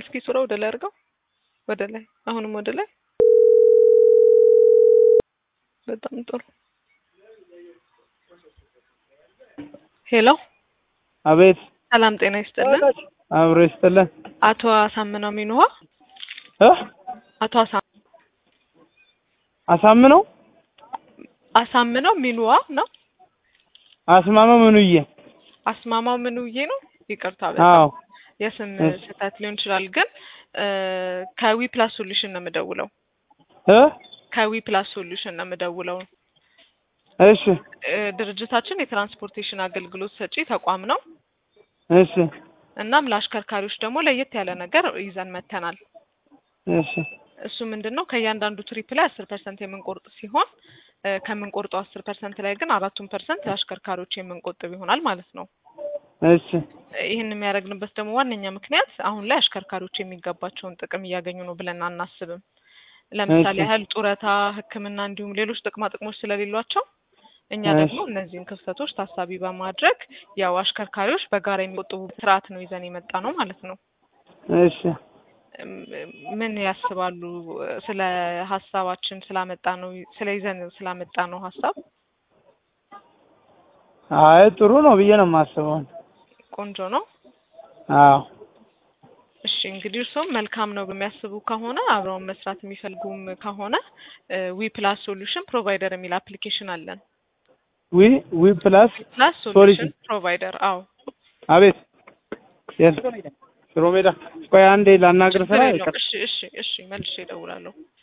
እስኪ ሱራ ወደ ላይ አድርገው፣ ወደ ላይ አሁንም ወደ ላይ። በጣም ጥሩ። ሄሎ፣ አቤት። ሰላም ጤና ይስጥልን። አብሮ ይስጥልን። አቶ አሳምነው ሚንውሃ እ አቶ አሳ አሳምነው አሳምነው ሚንዋ ነው። አስማማው ምኑዬ? አስማማው ምንውዬ ነው። ይቅርታ አዎ በጣም የስም እሺ። ስህተት ሊሆን ይችላል። ግን ከዊ ፕላስ ሶሉሽን ነው የምደውለው። እ ከዊ ፕላስ ሶሉሽን ነው የምደውለው። እሺ እ ድርጅታችን የትራንስፖርቴሽን አገልግሎት ሰጪ ተቋም ነው። እሺ እናም ለአሽከርካሪዎች ደግሞ ለየት ያለ ነገር ይዘን መተናል። እሺ እሱ ምንድን ነው ከእያንዳንዱ ትሪፕ ላይ አስር ፐርሰንት የምንቆርጥ ሲሆን እ ከምንቆርጠው አስር ፐርሰንት ላይ ግን አራቱን ፐርሰንት ለአሽከርካሪዎች የምንቆጥብ ይሆናል ማለት ነው። እሺ ይህን የሚያደርግንበት ደግሞ ዋነኛ ምክንያት አሁን ላይ አሽከርካሪዎች የሚገባቸውን ጥቅም እያገኙ ነው ብለን አናስብም። ለምሳሌ እሺ። ያህል ጡረታ፣ ሕክምና እንዲሁም ሌሎች ጥቅማ ጥቅሞች ስለሌሏቸው እኛ እሺ። ደግሞ እነዚህን ክፍተቶች ታሳቢ በማድረግ ያው አሽከርካሪዎች በጋራ የሚቆጥቡ ስርዓት ነው ይዘን የመጣ ነው ማለት ነው። እሺ እም፣ ምን ያስባሉ ስለ ሀሳባችን ስላመጣ ነው ስለ ይዘን ስላመጣ ነው ሀሳብ? አይ ጥሩ ነው ብዬ ነው የማስበው። ቆንጆ ነው። አዎ እሺ እንግዲህ እርስዎም መልካም ነው በሚያስቡ ከሆነ አብረውን መስራት የሚፈልጉም ከሆነ ዊ ፕላስ ሶሉሽን ፕሮቫይደር የሚል አፕሊኬሽን አለን። ዊ ዊ ፕላስ ፕላስ ሶሉሽን ፕሮቫይደር አዎ፣ አቤት የስ ሽሮ ሜዳ ቆይ አንዴ ላናግር ስራ ችግር የለውም። እሺ እሺ እሺ መልሼ እደውላለሁ።